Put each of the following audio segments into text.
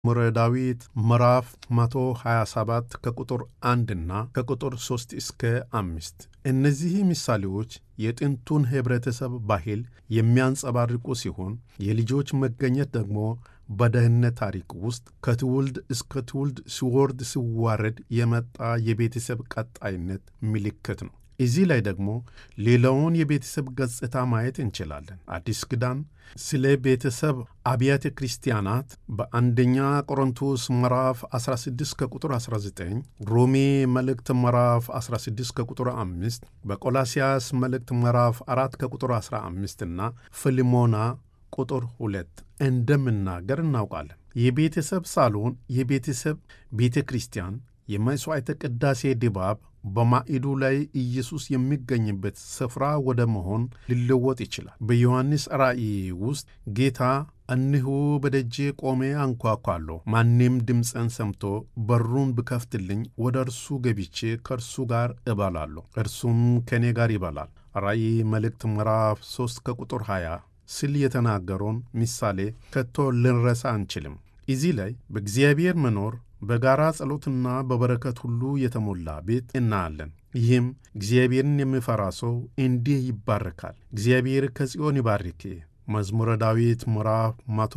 መዝሙረ ዳዊት ምዕራፍ 127 ከቁጥር 1 እና ከቁጥር 3 እስከ 5። እነዚህ ምሳሌዎች የጥንቱን ኅብረተሰብ ባህል የሚያንጸባርቁ ሲሆን የልጆች መገኘት ደግሞ በደህንነት ታሪክ ውስጥ ከትውልድ እስከ ትውልድ ሲወርድ ሲዋረድ የመጣ የቤተሰብ ቀጣይነት ምልክት ነው። እዚህ ላይ ደግሞ ሌላውን የቤተሰብ ገጽታ ማየት እንችላለን። አዲስ ኪዳን ስለ ቤተሰብ አብያተ ክርስቲያናት በአንደኛ ቆሮንቶስ ምዕራፍ 16 ከቁጥር 19፣ ሮሜ መልእክት ምዕራፍ 16 ከቁጥር 5፣ በቆላስያስ መልእክት ምዕራፍ 4 ከቁጥር 15 እና ፊልሞና ቁጥር 2 እንደምናገር እናውቃለን። የቤተሰብ ሳሎን የቤተሰብ ቤተ ክርስቲያን የመሥዋዕተ ቅዳሴ ድባብ በማዕዱ ላይ ኢየሱስ የሚገኝበት ስፍራ ወደ መሆን ሊለወጥ ይችላል። በዮሐንስ ራእይ ውስጥ ጌታ እነሆ በደጄ ቆሜ አንኳኳለሁ፣ ማንም ድምፀን ሰምቶ በሩን ብከፍትልኝ ወደ እርሱ ገብቼ ከእርሱ ጋር እበላለሁ፣ እርሱም ከእኔ ጋር ይበላል። ራእይ መልእክት ምዕራፍ 3 ከቁጥር 20 ስል የተናገረውን ምሳሌ ከቶ ልንረሳ አንችልም። እዚህ ላይ በእግዚአብሔር መኖር በጋራ ጸሎትና በበረከት ሁሉ የተሞላ ቤት እናያለን። ይህም እግዚአብሔርን የሚፈራ ሰው እንዲህ ይባረካል። እግዚአብሔር ከጽዮን ይባርክ መዝሙረ ዳዊት ምዕራፍ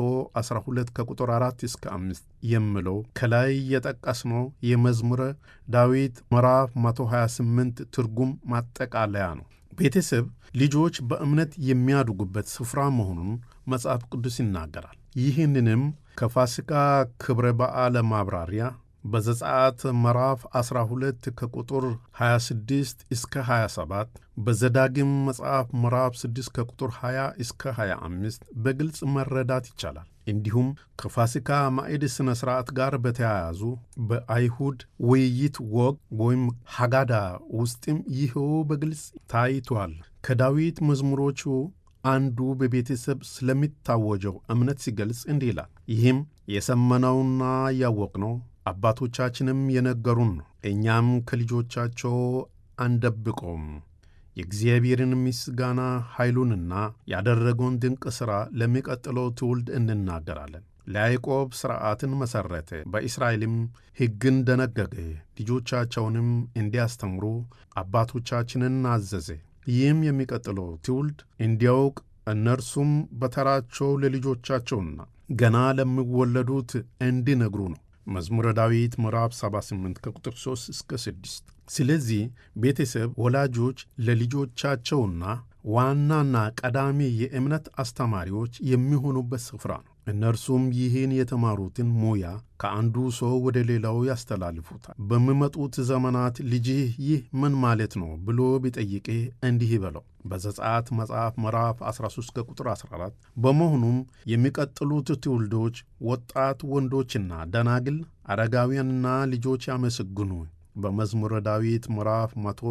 112 ከቁጥር 4 እስከ 5 የሚለው ከላይ የጠቀስነው የመዝሙረ ዳዊት ምዕራፍ 128 ትርጉም ማጠቃለያ ነው። ቤተሰብ ልጆች በእምነት የሚያድጉበት ስፍራ መሆኑን መጽሐፍ ቅዱስ ይናገራል። ይህንንም ከፋሲካ ክብረ በዓለ ማብራሪያ በዘጸአት ምዕራፍ 12 ከቁጥር 26 እስከ 27 በዘዳግም መጽሐፍ ምዕራፍ 6 ከቁጥር 20 እስከ 25 በግልጽ መረዳት ይቻላል። እንዲሁም ከፋሲካ ማዕድ ሥነ ሥርዓት ጋር በተያያዙ በአይሁድ ውይይት ወግ ወይም ሐጋዳ ውስጥም ይኸው በግልጽ ታይቷል። ከዳዊት መዝሙሮቹ አንዱ በቤተሰብ ስለሚታወጀው እምነት ሲገልጽ እንዲህ ይላል። ይህም የሰመነውና ያወቅነው አባቶቻችንም የነገሩን ነው፣ እኛም ከልጆቻቸው አንደብቀውም። የእግዚአብሔርን ምስጋና ኃይሉንና ያደረገውን ድንቅ ሥራ ለሚቀጥለው ትውልድ እንናገራለን። ለያዕቆብ ሥርዓትን መሠረተ፣ በእስራኤልም ሕግን ደነገገ፣ ልጆቻቸውንም እንዲያስተምሩ አባቶቻችንን አዘዘ። ይህም የሚቀጥለው ትውልድ እንዲያውቅ እነርሱም በተራቸው ለልጆቻቸውና ገና ለሚወለዱት እንዲነግሩ ነው። መዝሙረ ዳዊት ምዕራፍ 78 ከቁጥር 3 እስከ 6። ስለዚህ ቤተሰብ ወላጆች ለልጆቻቸውና ዋናና ቀዳሚ የእምነት አስተማሪዎች የሚሆኑበት ስፍራ ነው። እነርሱም ይህን የተማሩትን ሙያ ከአንዱ ሰው ወደ ሌላው ያስተላልፉታል። በሚመጡት ዘመናት ልጅህ ይህ ምን ማለት ነው ብሎ ቢጠይቅህ እንዲህ በለው በዘጸአት መጽሐፍ ምዕራፍ 13 ቁጥር 14። በመሆኑም የሚቀጥሉት ትውልዶች ወጣት ወንዶችና ደናግል፣ አረጋውያንና ልጆች ያመሰግኑ በመዝሙረ ዳዊት ምዕራፍ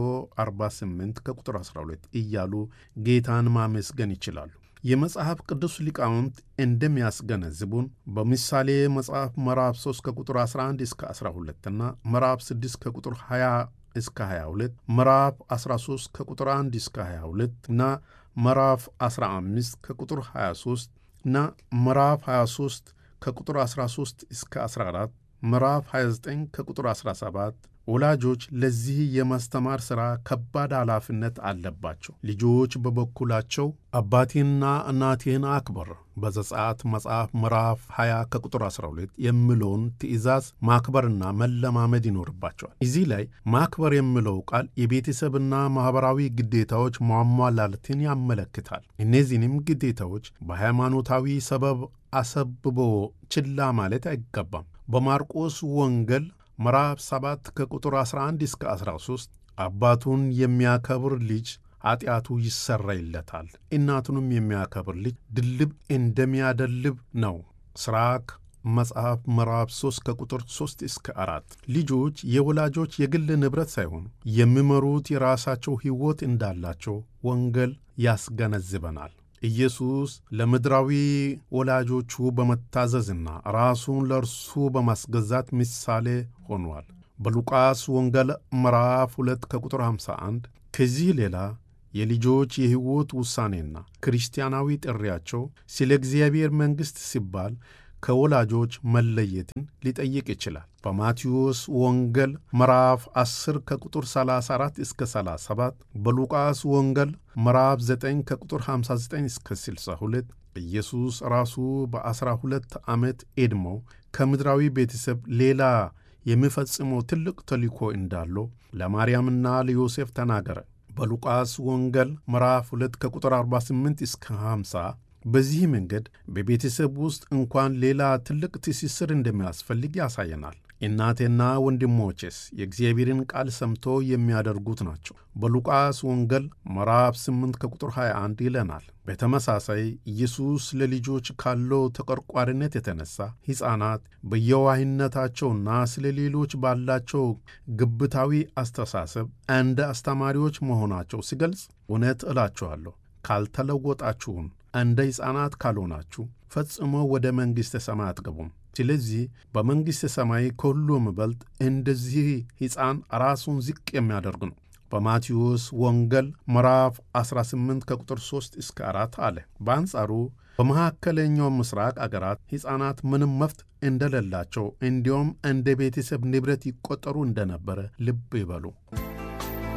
148 ከቁጥር 12 እያሉ ጌታን ማመስገን ይችላሉ። የመጽሐፍ ቅዱስ ሊቃውንት እንደሚያስገነዝቡን በምሳሌ መጽሐፍ ምዕራፍ 3 ከቁጥር 11 እስከ 12 እና ምዕራፍ 6 ከቁጥር 20 እስከ 22 ምዕራፍ 13 ከቁጥር 1 እስከ 22 እና ምዕራፍ 15 ከቁጥር 23 እና ምዕራፍ 23 ከቁጥር 13 እስከ 14 ምዕራፍ 29 ከቁጥር 17 ወላጆች ለዚህ የማስተማር ሥራ ከባድ ኃላፊነት አለባቸው። ልጆች በበኩላቸው አባቴንና እናቴን አክብር በዘጸአት መጽሐፍ ምዕራፍ 20 ከቁጥር 12 የሚለውን ትእዛዝ ማክበርና መለማመድ ይኖርባቸዋል። እዚህ ላይ ማክበር የሚለው ቃል የቤተሰብና ማኅበራዊ ግዴታዎች ማሟላትን ያመለክታል። እነዚህንም ግዴታዎች በሃይማኖታዊ ሰበብ አሰብቦ ችላ ማለት አይገባም። በማርቆስ ወንጌል ምዕራፍ 7 ከቁጥር 11 እስከ 13 አባቱን የሚያከብር ልጅ ኃጢአቱ ይሰረይለታል፣ እናቱንም የሚያከብር ልጅ ድልብ እንደሚያደልብ ነው። ስራክ መጽሐፍ ምዕራፍ 3 ከቁጥር 3 እስከ 4 ልጆች የወላጆች የግል ንብረት ሳይሆኑ የሚመሩት የራሳቸው ሕይወት እንዳላቸው ወንጌል ያስገነዝበናል። ኢየሱስ ለምድራዊ ወላጆቹ በመታዘዝና ራሱን ለእርሱ በማስገዛት ምሳሌ ሆኗል። በሉቃስ ወንጌል ምዕራፍ 2 ከቁጥር 51 ከዚህ ሌላ የልጆች የሕይወት ውሳኔና ክርስቲያናዊ ጥሪያቸው ስለ እግዚአብሔር መንግሥት ሲባል ከወላጆች መለየትን ሊጠይቅ ይችላል። በማቴዎስ ወንጌል ምዕራፍ 10 ከቁጥር 34 እስከ 37፣ በሉቃስ ወንጌል ምዕራፍ 9 ከቁጥር 59 እስከ 62 ኢየሱስ ራሱ በዐሥራ ሁለት ዓመት ዕድሜው ከምድራዊ ቤተሰብ ሌላ የሚፈጽመው ትልቅ ተልእኮ እንዳለው ለማርያምና ለዮሴፍ ተናገረ። በሉቃስ ወንጌል ምዕራፍ 2 ከቁጥር 48 እስከ 50 በዚህ መንገድ በቤተሰብ ውስጥ እንኳን ሌላ ትልቅ ትስስር እንደሚያስፈልግ ያሳየናል። እናቴና ወንድሞቼስ የእግዚአብሔርን ቃል ሰምቶ የሚያደርጉት ናቸው። በሉቃስ ወንጌል ምዕራፍ 8 ከቁጥር 21 ይለናል። በተመሳሳይ ኢየሱስ ለልጆች ካለው ተቆርቋሪነት የተነሳ ሕፃናት በየዋህነታቸውና ስለ ሌሎች ባላቸው ግብታዊ አስተሳሰብ እንደ አስተማሪዎች መሆናቸው ሲገልጽ፣ እውነት እላችኋለሁ ካልተለወጣችሁን እንደ ሕፃናት ካልሆናችሁ ፈጽሞ ወደ መንግሥተ ሰማይ አትገቡም። ስለዚህ በመንግሥተ ሰማይ ከሁሉም በልጥ እንደዚህ ሕፃን ራሱን ዝቅ የሚያደርግ ነው። በማቴዎስ ወንጌል ምዕራፍ 18 ከቁጥር 3 እስከ 4 አለ። በአንጻሩ በመካከለኛው ምስራቅ አገራት ሕፃናት ምንም መብት እንደሌላቸው እንዲሁም እንደ ቤተሰብ ንብረት ይቆጠሩ እንደነበረ ልብ ይበሉ።